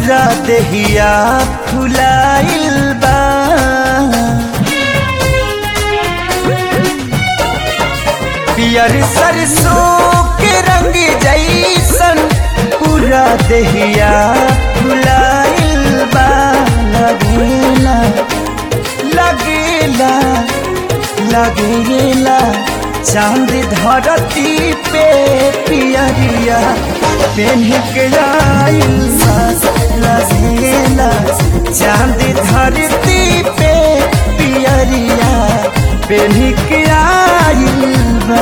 पूरा देहिया फुलाइल बा पियर सरसों के रंग जैसन पूरा देहिया फुलाइल बा लगेला लगेला लगेला चांद धरती पे पियरिया पेन के आइल बा लगेला चांद धरती पे पियरिया पेन के आइल बा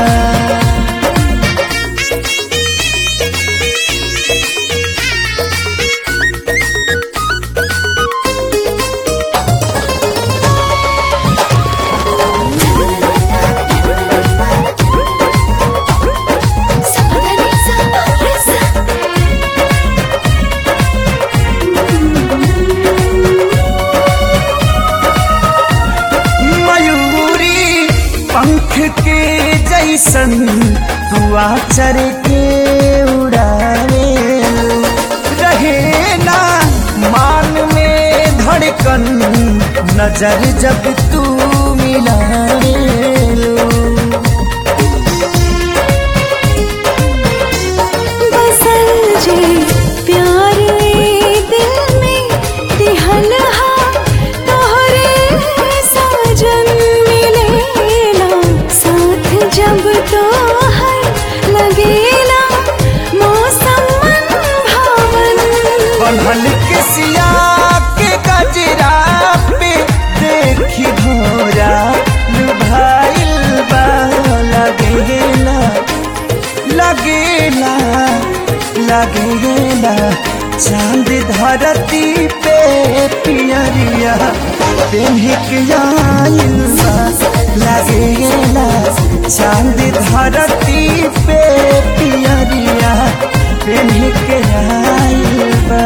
मयूरी पंख के जैसन हुआ चर के उड़ावे रहे ना मान में धड़कन नजर जब तू मिलावे बसल जे प्यार ए दिल में दिहल हा तोहरे साजन मिलेला साथ जब तो है लगेला मौसम मन भावन बनल के सिया के गजरा पे देखी भोरा लुभाइल बा लगेला लगेला लगेला चांद धरती पे पियरिया पेन्हिक आइल बा लगेला चांद धरती पे पियरिया पेन्हिक आइल बा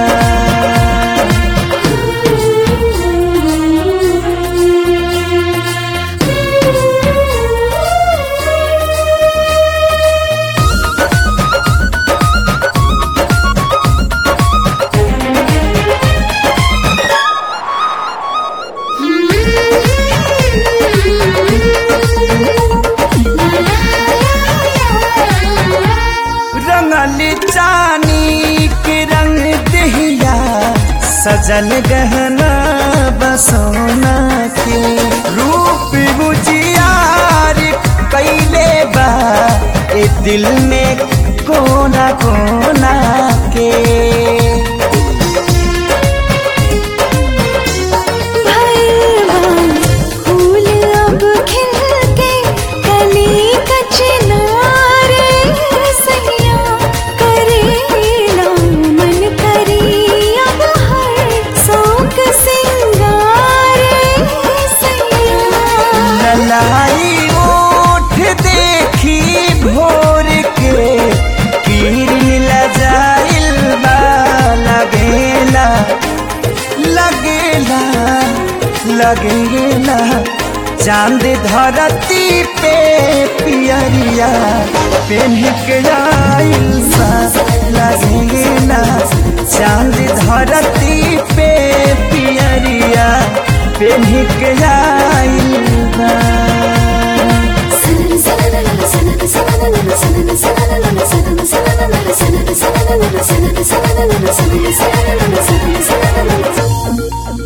रंगल चानी के रंग दहिया सजल गहना बसोना के रूप बुझियार कैले बा ए दिल में कोना कोना के भैरवान फूल अब खिल के कली कचनारे सैया करेला मन करी अब हर शौक सिंगारे सैया ललाई ओठ देखी भोर के किरण लजाइल बा लगेला लगेला लगेला चांद धरती पे पियरिया पेन्हिक आइल बा लगेला चांद धरती पे पियरिया पेन्हिक आइल बा Thank you.